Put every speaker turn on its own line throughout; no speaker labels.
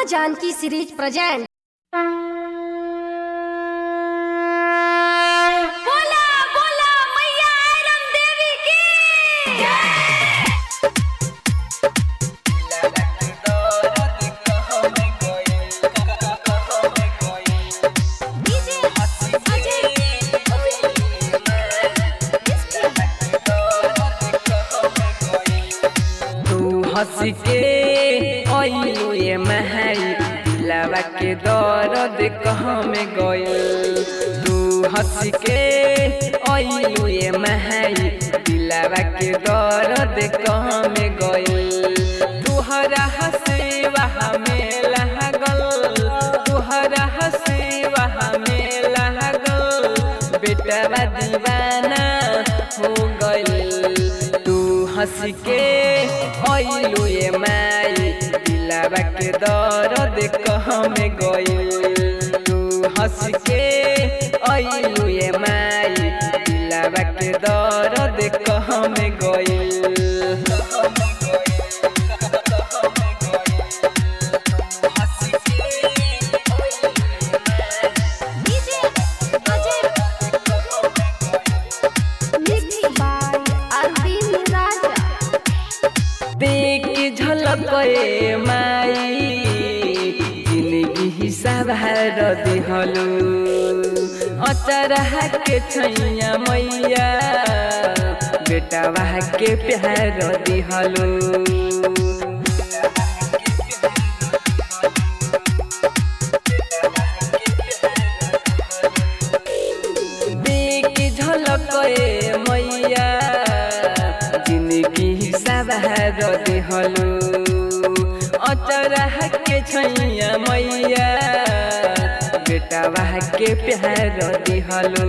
माँ Janaki series present बोला बोला मैया आयरन देवी की डीजे अजय
तू हंस के अइलू ये महई दिलावा के दर्द कहाँ में गइल तू हंस के अइलू ये महई दिलावा के दर्द कहाँ में गइल तुहरा हंसे वहाँ में लागल तुहरा हंसे वहाँ में लागल बेटवा दीवाना हो गइल तू हंस के अइलू ये माई दिलावा के दर्द कहाँ में गइल तू हंस के अइलू ये माई दिलावा के दर्द कहाँ में गइल
DJ Ajay mix by Arvind Raja
देख झलक ए माई जिंदगी हिसाब हार दिहलु अचरहा के छैया मैया बेटावा के प्यार दिहलु देख झलक ए मैया जिंदगी हिसाब हार दिहलु अचरहा के छैया मैया बेटावा के प्यार दिहलु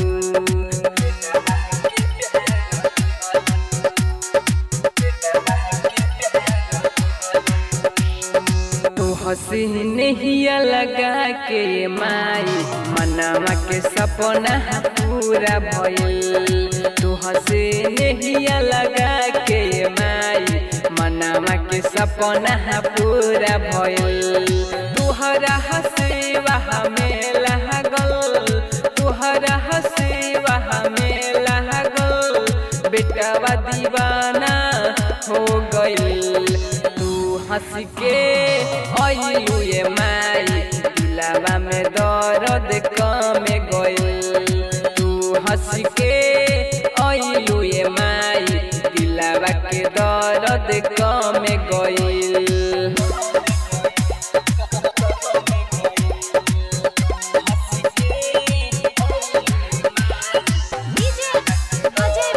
तू हसीन हिया लगा के माई मनावा के सपना पूरा भइल तू हसीन हिया लगा के माई मनावा के सपना पूरा भइल तुहरा हसे वहाँ में लागल तुहरा हसे वहाँ में लागल बेटवा दीवाना हो गइल तू हंस के अइलू ये माई दिलावा में दर्द कम गइल तू हंस के अइलू ये माई दिलावा के दर्द कम गइल
डीजे अजय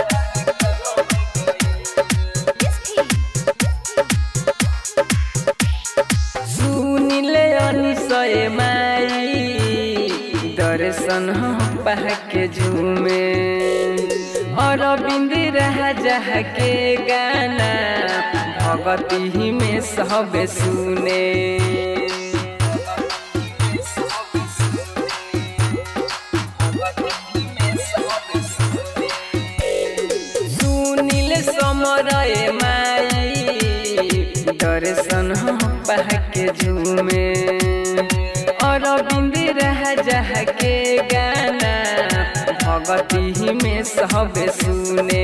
सुनिले अनिसय माई दर्शन पाके झूमे अरविंद राजा के गाना भगती में सब सुने सुनिल समरय माई दर्शन पाके झूमे अरविंद राजा के गाना भगती में सब सुने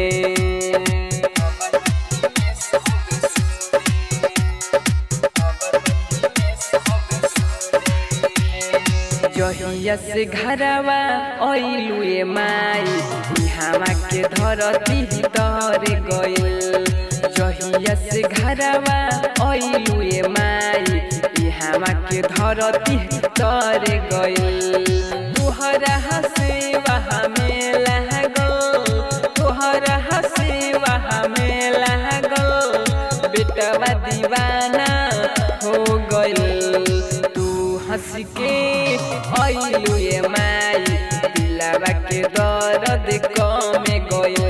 जहिया से घरवा अइलू ए माई इहावा के धरती तर गइल जहिया से घरवा अइलू ए माई इहावा के धरती तर गइल तुहरा हसे वहाँ में लागल तुहरा हसे वहाँ में लागल बेटवा दीवाना हो गइल तू हंस के अइलू ये माई दिलावा के दर्द कम गइल